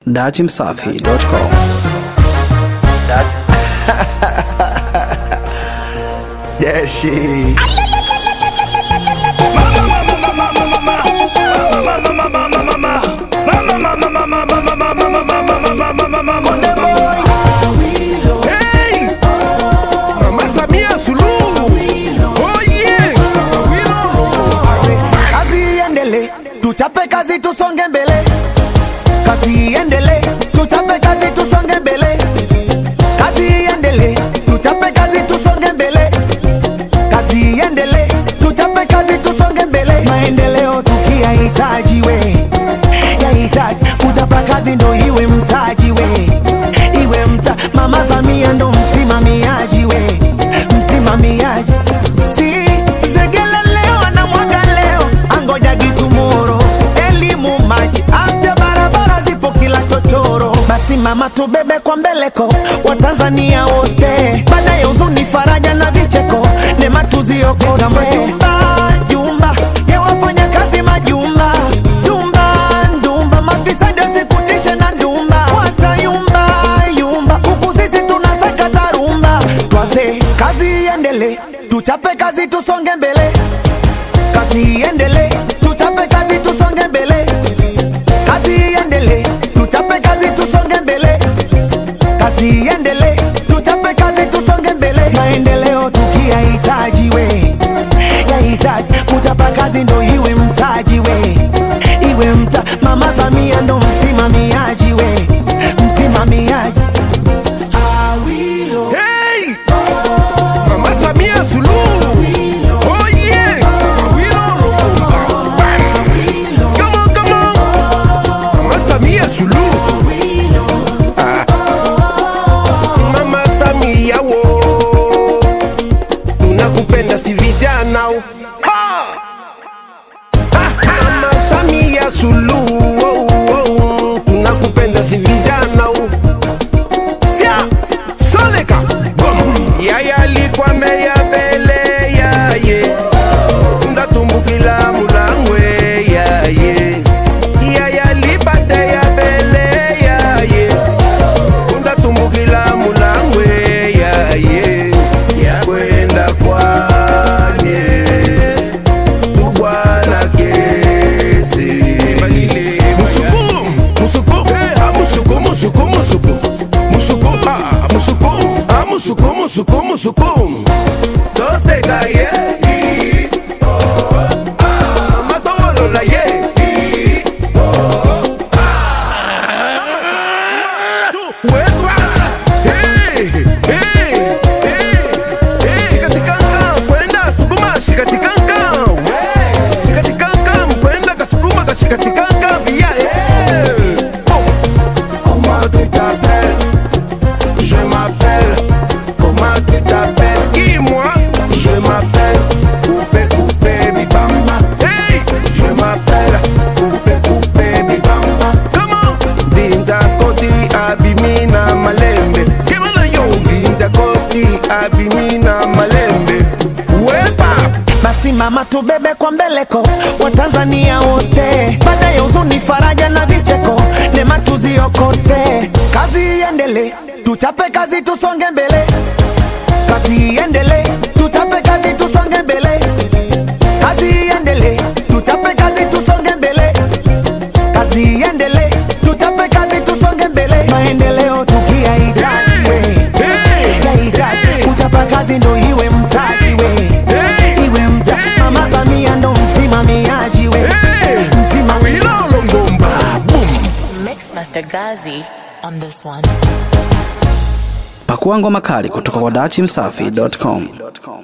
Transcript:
Datimsafi.com Yeah, she. Hey! Mama Samia Suluhu. Oh yeah! kazi iendele, tuchape kazi tusonge mbele, kazi iendele, tuchape kazi tusonge mbele, kazi iendele, tuchape kazi tusonge mbele, kazi iendele, tuchape kazi tusonge mbele, maendeleo tukiyahitaji we yahitaji kuchapa kazi ndo iwe mtaji we iwe mta mama Samia ndo msimamiaji we msimamiaji si segele leo anamwaga leo angoja gitumoro elimu maji afya barabara zipo kila chochoro basi mama tubebe kwa mbeleko watanzania wote baada ya huzuni faraja na vicheko nema tuziokote majumba jumba ya wafanya kazi majumba jumba ndumba mafisadi wasikutishe na ndumba watayumba yumba huku sisi tunasakata rumba twaze kazi iendele tuchape kazi tusonge mbele kazi iendele tuchape kazi tusonge mbele kazi iendele tuchape kazi tusonge mbele kazi iendele tuchape kazi tusonge mbele maendeleo tukiyahitaji we yahitaji kuchapa kazi ndo iwe mtaji we iwe mta mama Samia ndo msimamiaji we msimamiaji Awilo. Hey! Mama Samia Suluhu. Oh yeah! Awilo Lumumba. Bam! Come on, come on! Mama Samia Suluhu. Ah. Mama Samia wo. Tunakupenda si vijana. Ha! Mama Samia Suluhu. Oh, oh, tunakupenda si vijana. Sia, soleka, bum. Yaya alikuwa meya mbele yaye ndatumbukila mulangwe yaye yaya alipate ya mbele yaye ndatumbukila mulangwe yaye yakwenda kwane tubwana kesi musuku musuku ah musuku musuku musuku musuku ah musuku ah musuku musuku musuku toseka ye Ah, matolola ye Wekwa. Hey, hey, hey, hey. Shikatikanga, kwenda sukuma, shikatikanga. We. Shikatikanga, mkwenda kasukuma, kashikatikanga, via, hey. Oh. Comment tu t'appelles Je m'appelle. Comment tu t'appelles Qui moi Je m'appelle Coupé Coupé Bibamba. Hey Je m'appelle Coupé Coupé Bibamba. Comment Dinda Koti Abimina Malembe. Kimana yo Dinda Koti Abimina Malembe. Wepa basi mama tubebe kwa mbeleko watanzania wote baada ya huzuni faraja na vicheko nema tuziokote kazi iendele tuchape kazi tusonge mbele kazi iendele tuchape kazi tusonge mbele kazi iendele tuchape kazi tusonge mbele kazi iendele tuchape kazi tusonge mbele maendeleo tukiyahitaji we yahitaji kuchapa kazi ndo iwe mtaji we iwe mta mama Samia ndo msimamiaji we msimamiaji Wilolo Ngomba. Boom. Mix Master Gazi on this one. Pakua ngoma kali kutoka kwa Datimsafi.com